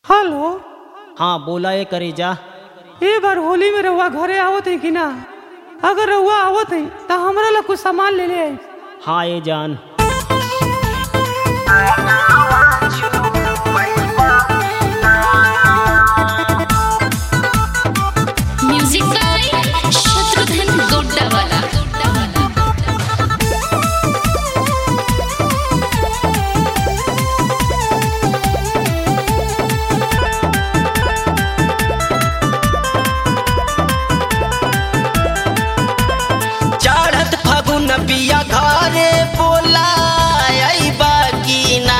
hello हाँ बोला ये करे जा ए बार होली में रउआ घरे आवत है कि ना अगर रउआ आवत है तो हमरा ला कुछ सामान ले ले आई हाँ ये जान म्यूजिक बाय शत्रुघ्न गोड्डावाला चढ़त फागुन पिया घरे बोला अइबा की ना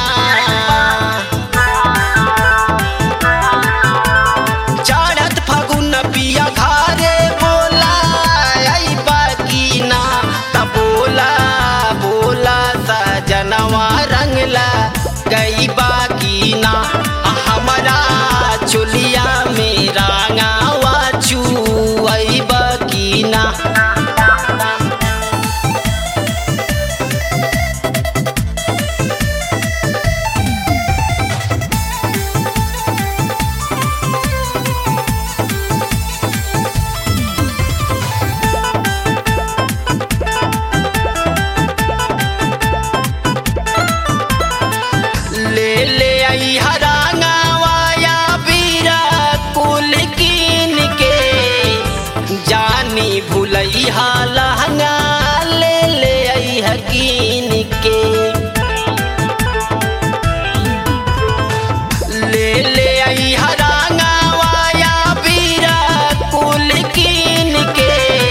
चढ़त फागुन पिया घरे बोला अइबा की ना त बोला बोला सजनवा रंगला गईबा की ना हमरा चुलिया मेरा गावा चू अइबा की ना ले ले आई हरांगावाया बीरा कुल कीन के जानी भुलई लहंगा ले ले आई हकीन के ले ले आई हरांगावाया बीरा कुल कीन के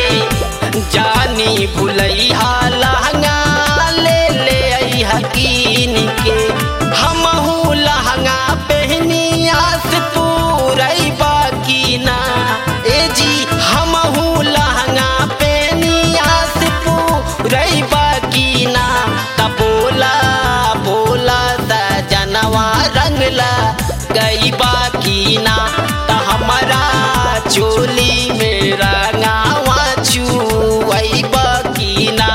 जानी भुलई लहंगा ले ले आई हकीन के हमहू लहंगा पहनी आस पूरई बाकी ना ए जी हमहू लहंगा पहनी आस पूरई बाकी ना त बोला बोला त जनवा रंगला गई बाकी ना त हमारा चोली मेरा गावा चुई बाकी ना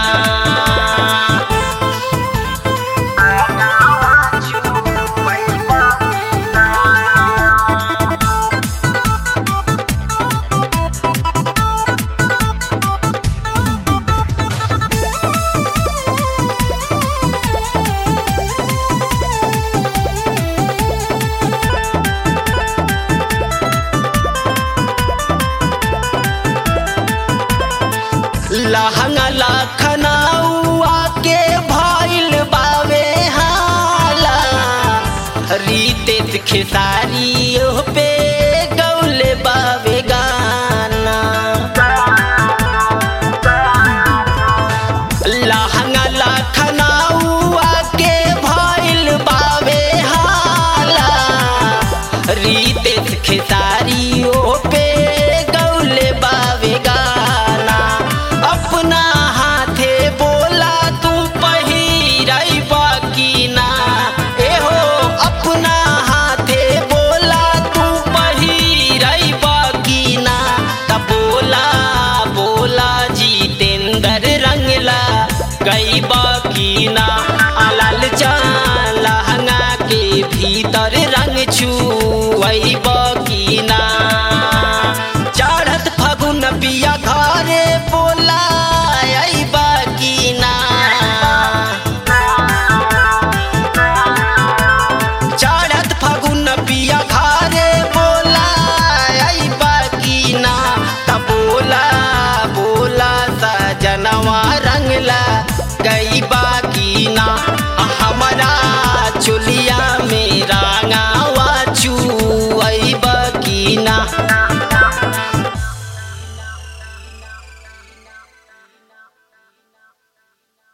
लहंगा लखनऊआ के भइल बावे हाला रीते खेसारी ओह पे गौले बावे गाना लहंगा लखनऊआ के भइल बावे हाला रीते खेसारी ओह पे गौले बावे गाना अपना हाथे बोला तू पहिरई बाकी ना एहो अपना हाथे बोला तू पहिरई बाकी ना त बोला बोला जितेंद्र रंगला गई बाकी ना अलल चान लहंगा के भीतर रंग छुई बाकी ना चढ़त फागुन पिया घरे बोला अइबा की ना चढ़त फागुन पिया घरे बोला अइबा की ना त बोला बोला सजनवा रंगला गई बाकी ना हमरा चुलिया मेरा गावा चू अइबा की ना